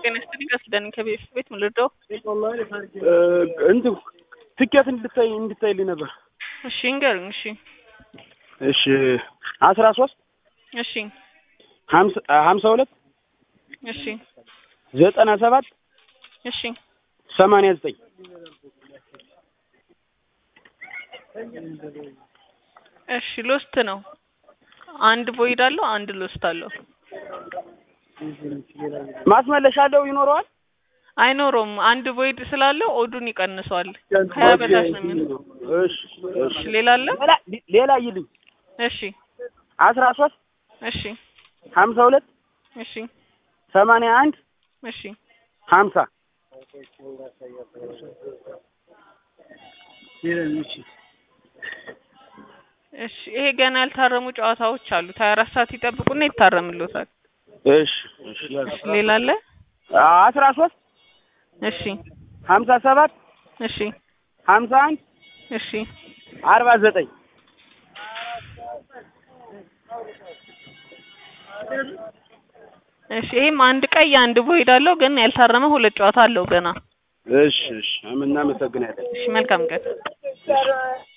ጤና ይስጥልኝ ከሱዳን ከቤት ቤት ምን ልርዳው? እንትን ትኬት እንድታይ እንድታይልኝ ነበር። እሺ እንገሩኝ። እሺ እሺ አስራ ሶስት እሺ ሀምሳ ሁለት እሺ ዘጠና ሰባት እሺ ሰማንያ ዘጠኝ እሺ ሎስት ነው። አንድ ቮይድ አለው፣ አንድ ሎስት አለው። ማስመለሻ አለው ይኖረዋል። አይኖረውም። አንድ ቮይድ ስላለው ኦዱን ይቀንሰዋል። ከሀያ በታች ነው የሚሆነው። እሺ እሺ ሌላ አለ? ሌላ ሌላ ይልኝ እሺ አስራ ሶስት እሺ ሀምሳ ሁለት እሺ ሰማንያ አንድ እሺ ሀምሳ እሺ ይሄ ገና ያልታረሙ ጨዋታዎች አሉት። ሀያ አራት ሰዓት ይጠብቁና ይታረምሎታል። እሺ እሺ እሺ ሌላ አለ? አስራ ሶስት እሺ ሀምሳ ሰባት እሺ ሀምሳ አንድ እሺ አርባ ዘጠኝ እሺ ይሄም አንድ ቀይ አንድ ቮይድ አለው፣ ግን ያልታረመ ሁለት ጨዋታ አለው ገና። እሺ እሺ እናመሰግናለን። እሺ መልካም ቀን።